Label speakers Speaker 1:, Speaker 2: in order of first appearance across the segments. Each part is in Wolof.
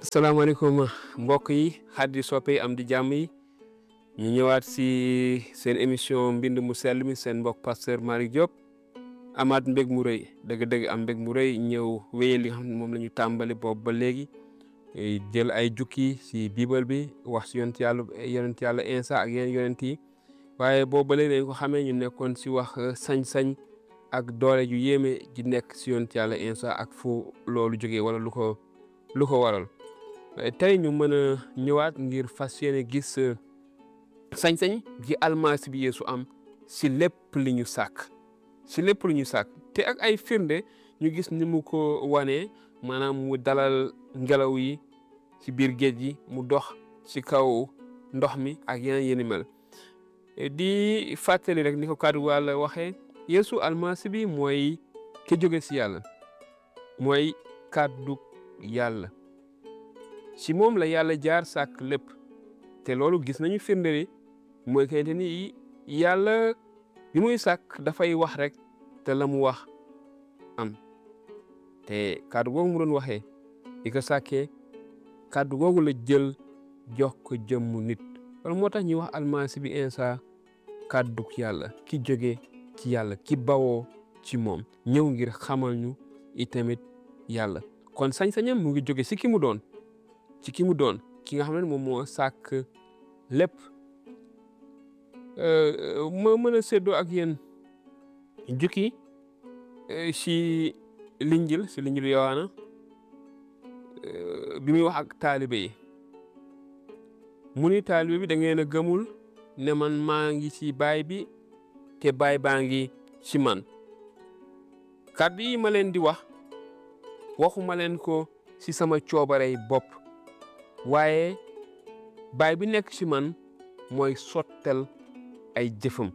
Speaker 1: salaamaaleykum mbokk yi xaddi soppe yi am di jàmm yi ñu ñëwaat si seen émission mbind mu sell mi seen mbokk pasteur Malick Diop amaat mbég mu rëy dëgg-dëgg am mbég mu rëy ñëw wéyal li nga xam ne moom la ñu tàmbali boobu ba léegi jël ay jukki si biibal bi wax si yonent yàlla yonent yàlla Insa ak yeneen yonent yi waaye boobu ba léegi dañ ko xamee ñu nekkoon si wax sañ-sañ ak doole ju yéeme ji nekk si yonent yàlla Insa ak fu loolu jógee wala lu ko lu ko waral tey ñu mën a ñëwaat ngir fas yéene gis sañ-sañ ji almasi bi Yeesu am si lépp li ñu sàkk si lépp lu ñu sàkk te ak ay firnde ñu gis ni mu ko wanee maanaam mu dalal ngelaw yi ci biir géej gi mu dox ci kaw ndox mi ak yeneen yéni mel di fàttali rek ni ko kàddu Yàlla waxee Yeesu almasi bi mooy ki jóge si yàlla mooy kàddu yàlla si moom la yàlla jaar sàkk lépp te loolu gis nañu firnde li mooy kayite ni yàlla bi muy sàkk dafay wax rek te la mu wax am te kàddu googu mu doon waxee di ko sàkkee kàddu googu la jël jox ko jëmmu nit loolu moo tax ñuy wax almasi bi Insa kàddu yàlla ki jóge ci yàlla ki bawoo ci moom ñëw ngir xamal ñu itamit yàlla kon sañ-sañam mu ngi jóge si ki mu doon ci ki mu doon ki nga xam ne moom moo sàkk lépp ma mën a séddoo ak yéen jukki si linjil si linjil yowaana bi muy wax ak taalibe yi mu ni taalibe bi da ngeen a gëmul ne man maa ngi ci baay bi te baay baa ngi ci man kàddu yi ma leen di wax waxuma leen ko si sama coobarey bopp waaye baay bi nekk ci man mooy sottel ay jëfam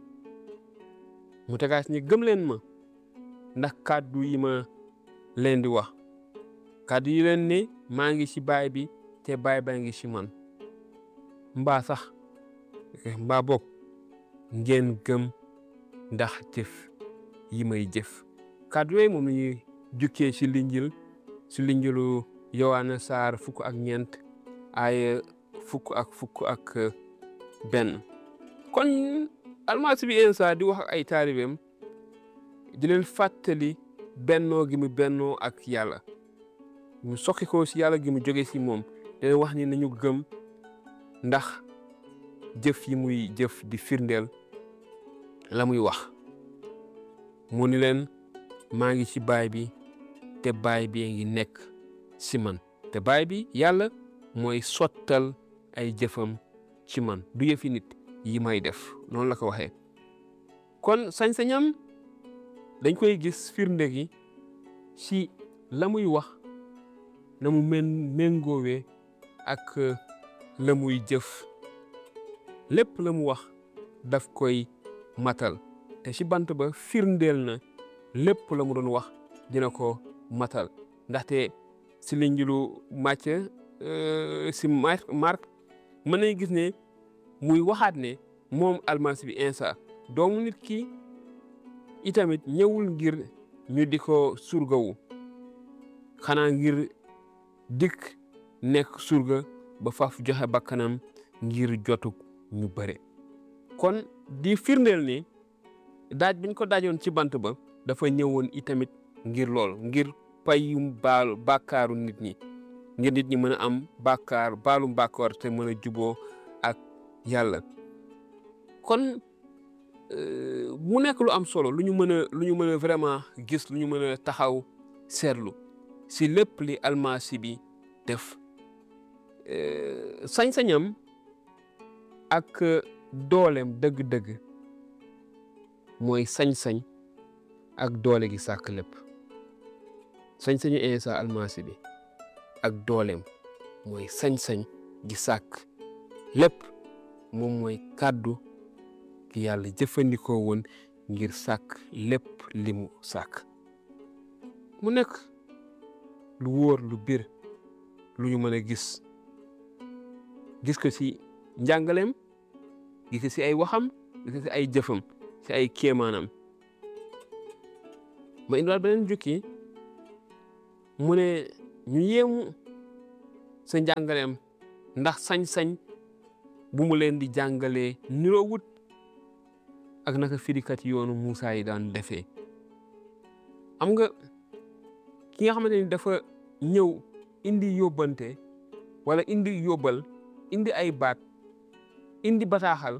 Speaker 1: mu tegaas ni gëm leen ma ndax kàddu yi ma leen di wax kàddu yi leen ne maa ngi ci baay bi te baay baa ngi ci man mbaa sax mbaa bokk ngeen gëm ndax jëf yi may jëf kàddu yooyu moom la ñuy jukkee ci linjil ci linjilu yowaana saar fukk ak ñeent ay fukk ak fukk ak benn kon almasi bi Insa di wax ak ay taalibeem di leen fàttali bennoo gi mu bennoo ak yàlla mu sokki ko si yàlla gi mu jóge si moom di leen wax ni nañu gëm ndax jëf yi muy jëf di firndeel la muy wax mu ni leen maa ngi ci baay bi te baay bi ngi nekk si man te baay bi yàlla mooy sottal ay jëfam ci man du yëfi nit yi may def noonu la ko waxee kon sañ-sañam dañ koy gis firnde gi ci la muy wax na mu men méngoowee ak la muy jëf lépp la mu wax daf koy matal te ci bant ba firndeel na lépp la mu doon wax dina ko matal ndaxte ci linjilu Màcc si Mark mën nañu gis ne muy waxaat ne moom almasi bi Insa doomu nit ki itamit ñëwul ngir ñu di ko surgawu xanaa ngir dikk nekk surga ba faf joxe bakkanam ngir jotug ñu bëre kon di firndeel ni daaj biñ ko daajoon ci bant ba dafa ñëwoon itamit ngir lool ngir payum baal bàkkaaru nit ñi ngir nit ñi mën a am bàkkaar baalum bàkkaar te mën a juboo ak yàlla kon mu nekk lu am solo lu ñu mën a lu ñu mën a vraiment gis lu ñu mën a taxaw seetlu si lépp li almasi bi def sañ-sañam ak dooleem dëgg-dëgg mooy sañ-sañ ak doole gi sàkk lépp sañ-sañu Insa almasi bi ak dooleem mooy sañ-sañ gi sàkk lépp moom mooy kàddu ki yàlla jëfandikoo woon ngir sàkk lépp li mu sàkk mu nekk lu wóor lu bir lu ñu mën a gis gis ko ci njàngaleem gis ko ci ay waxam gis ko ci ay jëfam ci ay kéemaanam ma indiwaat beneen jukki mu ne ñu yéemu sa njàngaleem ndax sañ-sañ bu mu leen di jàngalee niroo wut ak naka firikat yoonu Moussa yi daan defee am nga ki nga xamante ni dafa ñëw indi yóbbante wala indi yóbbal indi ay baat indi bataaxal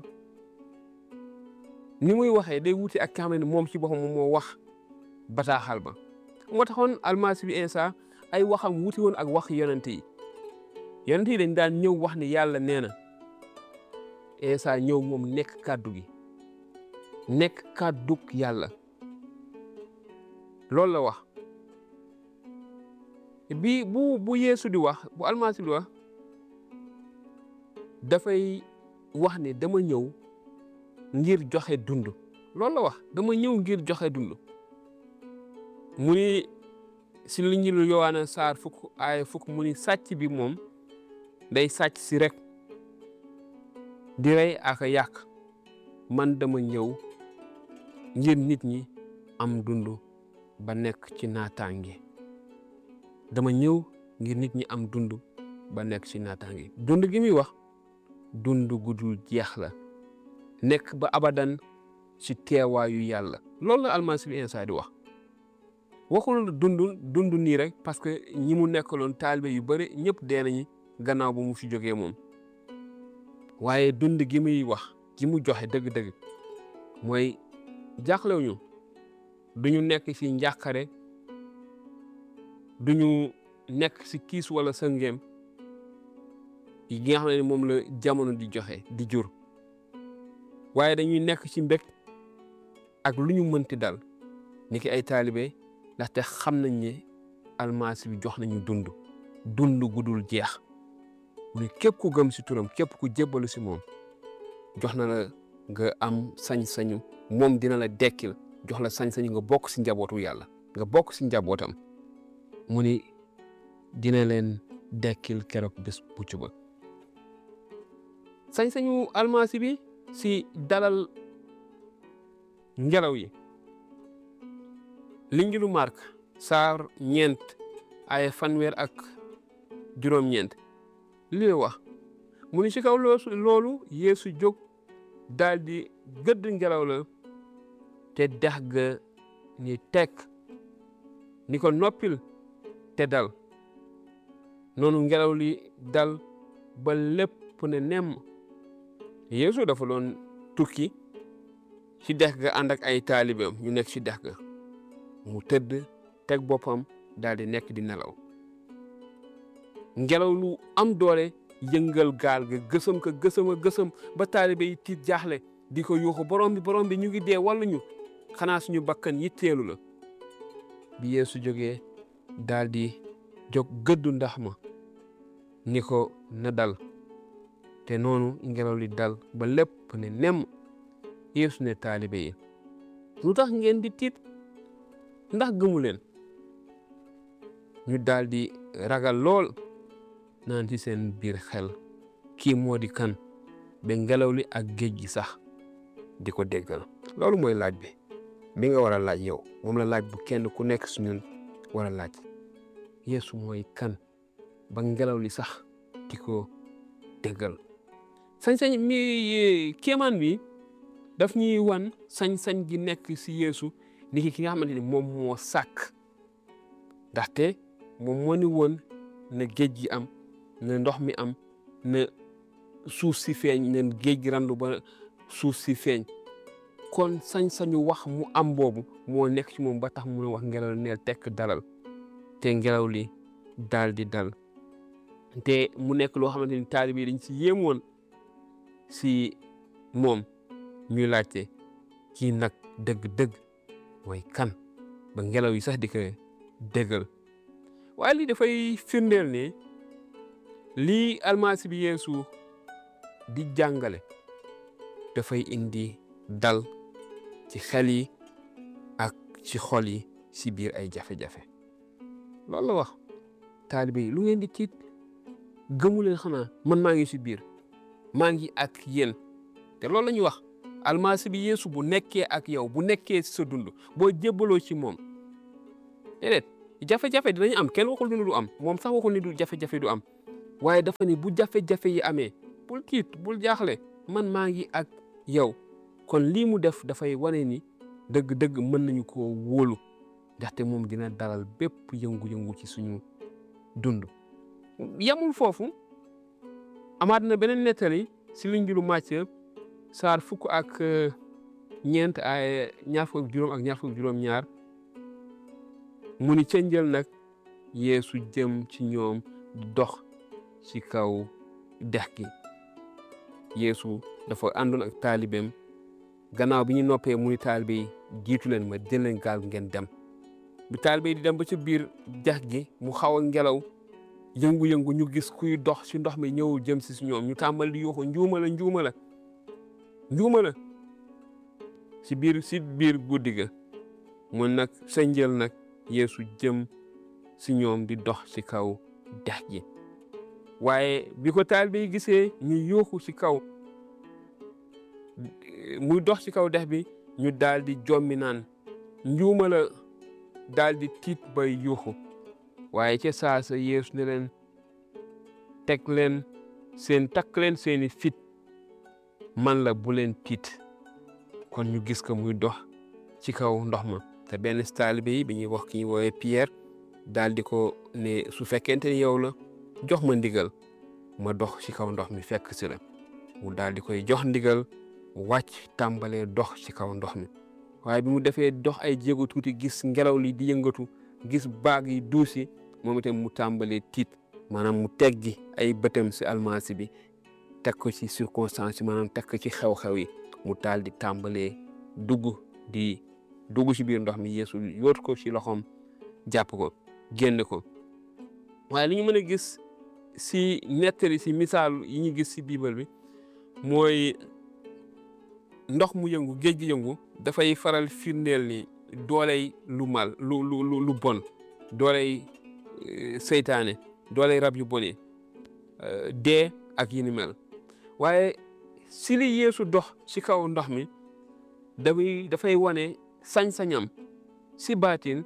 Speaker 1: ni muy waxee day wuti ak ki nga xamante ni moom ci boppam moom moo wax bataaxal ba moo taxoon almasi bi Insa ay waxam wuti woon ak wax yonent yi yonent yi dañ daan ñëw wax ni yàlla nee na Insa ñëw moom nekk kàddu gi nekk kàddug yàlla loolu la wax bi bu bu yeesu di wax bu almasi di wax dafay wax ne dama ñëw ngir joxe dund loolu la wax dama ñëw ngir joxe dund mu ni si li ñu yowaana saar fukk ay fukk mu ni sàcc bi moom day sàcc si rek di rey ak a yàq man dama ñëw ngir nit ñi am dund ba nekk ci naataange dama ñëw ngir nit ñi am dund ba nekk ci naataange dund gi muy wax dund gudul jeex la nekk ba abadan ci teewaayu yàlla loolu la almasi bi Insa di wax waxul dund dund nii rek parce que ñi mu nekkaloon taalibe yu bëri ñëpp dee nañu gannaaw ba mu fi jógee moom waaye dund gi muy wax gi mu joxe dëgg-dëgg mooy jaaxlewuñu duñu nekk ci njàqare duñu nekk ci kiis wala sëngeem yi nga xam ne moom la jamono di joxe di jur waaye dañuy nekk ci mbég ak lu ñu mënti dal ni ki ay taalibe ndaxte xam nañ ne almasi bi jox nañu dund dund gudul jeex mu ne képp ku gëm si turam képp ku jébbalu si moom jox na la nga am sañ-sañu moom dina la dekkil jox la sañ-sañu nga bokk si njabootu yàlla nga bokk si njabootam mu ni dina leen dekkil keroog bés bucc ba sañ-sañu almasi bi si dalal ngelaw yi linjilu Mark saar ñeent ay fanweer ak juróom-ñeent li wax mu ni ci kaw loolu Yeesu jóg daal di gëdd ngelaw la te dex ga ni tekk ni ko noppil te dal noonu ngelaw li dal ba lépp ne nemm Yeesu dafa doon tukki ci dex ga ànd ak ay taalibeem ñu nekk ci dex ga mu tëdd teg boppam daal di nekk di nelaw ngelaw lu am doole yëngal gaal ga gësam ka gësam a gësam ba taalibe yi tiit jaaxle di ko yuuxu borom bi borom bi ñu ngi dee walla ñu xanaa suñu bakkan yitteelu la bi Yeesu jógee daal di jóg gëddu ndax ma ni ko na dal te noonu ngelaw li dal ba lépp ne nemm Yeesu ne taalibe yi lu tax ngeen di tiit ndax gëmu leen ñu daal di ragal lool naan ci seen biir xel kii moo di kan ba ngelaw li ak géej gi sax di ko déggal loolu mooy laaj bi bi nga war a laaj yow moom la laaj bu kenn ku nekk su ñun war a laaj Yeesu mooy kan ba ngelaw li sax di ko déggal sañ-sañ mi kéemaan bi daf ñuy wan sañ-sañ gi nekk si Yeesu ni ki ki nga xamante ni moom moo sàkk ndaxte moom moo ni woon na géej gi am na ndox mi am na suuf si feeñ na géej gi randu ba suuf si feeñ kon sañ-sañu wax mu am boobu moo nekk ci moom ba tax mu wax ngelaw li neel tekk dalal te ngelaw li daal di dal te mu nekk loo xamante ni taalibe yi dañ si yéem woon si moom ñuy laajte kii nag dëgg-dëgg mooy kan ba ngelaw yi sax di ko déggal waaye lii dafay firndeel ne lii almasi bi Yeesu di jàngale dafay indi dal ci xel yi ak ci xol yi si biir ay jafe-jafe loolu la wax taalibe yi lu ngeen di tiit gëmu leen xanaa man maa ngi si biir maa ngi ak yéen te loolu la ñuy wax almasi bi Yeesu bu nekkee ak yow bu nekkee si sa dund boo jébbaloo ci moom déedéet jafe-jafe dinañ am kenn waxul ni du am moom sax waxul ni du jafe-jafe du am waaye dafa ni bu jafe-jafe yi amee bul tiit bul jaaxle man maa ngi ak yow kon lii mu def dafay wane ni dëgg-dëgg mën nañu ko wóolu ndaxte moom dina dalal bépp yëngu-yëngu ci suñu dund yamul foofu amaat na beneen nettali si luñ mbiru màcc saar fukk ak ñeent ay ñaar fukk ak juróom ak ñaar fukk ak juróom ñaar mu ni ca njël nag yeesu jëm ci ñoom dox ci kaw dex gi yeesu dafa àndoon ak taalibeem gannaaw bi ñu noppee mu ni taalibe yi jiitu leen ma jël leen gaal ngeen dem bi taalibe yi di dem ba ca biir dex gi mu xaw a ngelaw yëngu-yëngu ñu gis kuy dox ci ndox mi ñëw jëm si si ñoom ñu tàmbali di yuuxu njuuma la njuuma la njuuma la si biir si biir guddi ga mun nag sa njël nag yeesu jëm si ñoom di dox ci kaw dex gi waaye bi ko taalibe yi gisee ñu yuuxu ci kaw muy dox ci kaw dex bi ñu daal di jommi naan njuuma la daal di tiit bay yuuxu waaye ca saasa yeesu ne leen teg leen seen takk leen seeni fit man la bu leen tiit kon ñu gis ko muy dox ci kaw ndox ma te benn taalibe yi bi ñuy wax ki ñuy woowee Pierre daal di ko ne su fekkente ni yow la jox ma ndigal ma dox ci kaw ndox mi fekk si la mu daal di koy jox ndigal wàcc tàmbalee dox ci kaw ndox mi waaye bi mu defee dox ay jéego tuuti gis ngelaw li di yëngatu gis baag yi duusi moom itam mu tàmbalee tiit maanaam mu teggi ay bëtam si almasi bi teg ko ci circonstance yi maanaam teg ko ci xew-xew yi mu taal di tàmbalee dugg di dugg ci biir ndox mi yeesu yóot ko ci loxoom jàpp ko génn ko waaye li ñu mën a gis si nettali si misaal yi ñu gis si biibal bi mooy ndox mu yëngu géej gi yëngu dafay faral firndeel ni dooley lu mal lu lu lu bon dooley seytaane dooley rab yu bon yi dee ak yi ni mel waaye si li yeesu dox ci kaw ndox mi dafay dafay wane sañ-sañam si baatin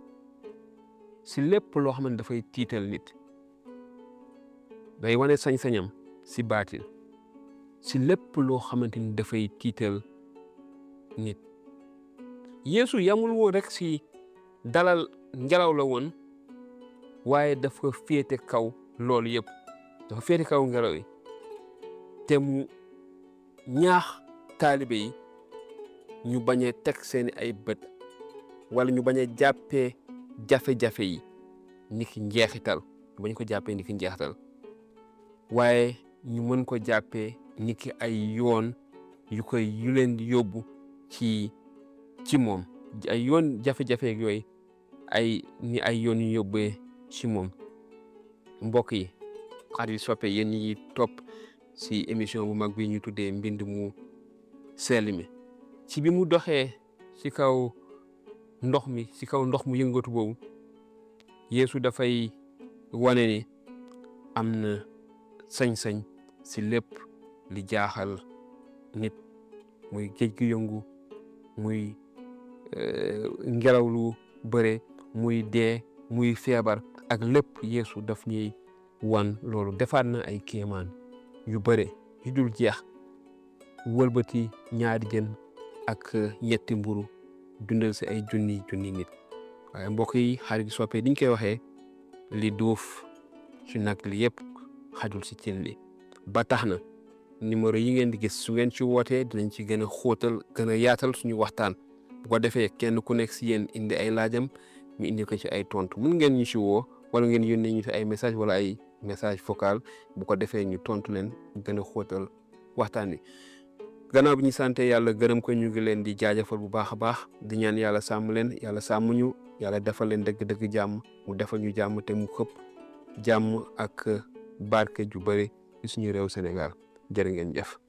Speaker 1: si lépp loo xam ne dafay tiital nit day wane sañ-sañam si baatin si lépp loo xamante ni dafay tiital nit yeesu yamul woon rek si dalal ngelaw la woon waaye dafa féete kaw loolu yëpp dafa féete kaw ngelaw yi te mu ñaax taalibe yi ñu bañ a teg seeni ay bët wala ñu bañ a jàppee jafe-jafe yi ni ki njeexital ñu bañ ko jàppee ni ki njeexital waaye ñu mën ko jàppee ni ki ay yoon yu koy yu leen di yóbbu ci ci moom ay yoon jafe-jafe yooyu ay ni ay yoon yu yóbbee ci moom mbokk yi xarit yi soppe yéen ñi topp si émission bu mag bi ñu tuddee mbind mu sell mi ci bi mu doxee ci kaw ndox mi ci kaw ndox mu yëngatu boobu Yeesu dafay wane ni am na sañ-sañ si lépp li jaaxal nit muy géej gi yëngu muy ngelaw lu bëre muy dee muy feebar ak lépp Yeesu daf ñuy wan loolu defaat na ay kéemaan yu bëre yu dul jeex wëlbati ñaari jën ak ñetti mburu dundal si ay junni junni nit waaye mbokk yi xarit soppe diñ koy waxee li duuf su nag li yëpp xajul si cin li ba tax na numéro yi ngeen di gis su ngeen ci wootee dinañ ci gën a xóotal gën a yaatal suñu waxtaan bu ko defee kenn ku nekk si yéen indi ay laajam ñu indi ko ci ay tontu mun ngeen ñu ci woo wala ngeen yónnee ñu si ay message wala ay message vocal bu ko defee ñu tontu leen gën a xóotal waxtaan wi gannaaw bi ñu sante yàlla gërëm ko ñu ngi leen di jaajëfal bu baax a baax di ñaan yàlla sàmm leen yàlla sàmm ñu yàlla defal leen dëgg-dëgg jàmm mu defal ñu jàmm te mu xëpp jàmm ak barke ju bëri ci suñu réew Sénégal jërë ngeen jëf